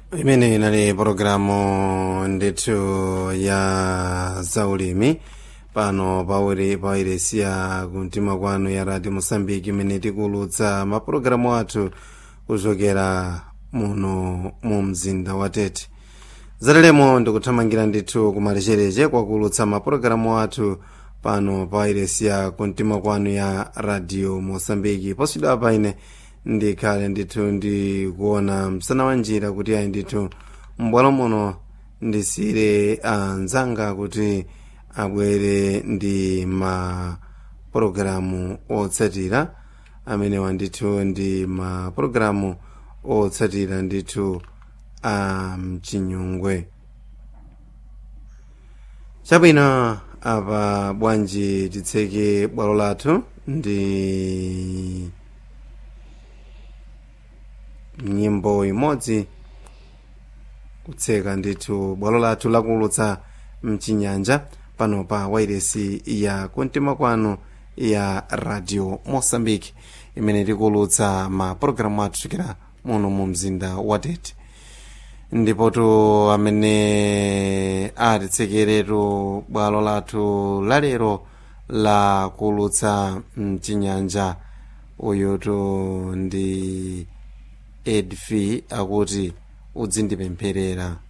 imene inali pologalamu ndithu ya zaulimi pano pauri pairesiya kumtima kwanu ya radio mosambiki imene tikulutsa mapulogalamu athu kuchokera muno mu mzinda wa tete zatalemo ndikuthamangira ndithu kumalechereche kwakulutsa mapulogalamu athu pano pairesiya kumtima kwanu ya radio mosambiki poswidwa paine ndikhale ndithu ndikuona msana wa njira kuti ayi ndithu m'bwalo muno ndisire anzanga kuti abwere ndi mapulogalamu otsatira amenewa ndithu ndi mapulogalamu otsatira ndithu a mchinyungwe chabwino apa bwanji titseke bwalo lathu ndi nyimbo imodzi kutseka ndithu bwalo lathu lakulutsa mchinyanja pano pa wairesi ya kumtima kwanu ya radio mosambiki imene tikulutsa mapulogalamu athu chokera muno mu mzinda wa tete ndipotu amene atitsekeretu bwalo lathu lalero la kulutsa mchinyanja uyutu ndi edfi akuti udzindipempherera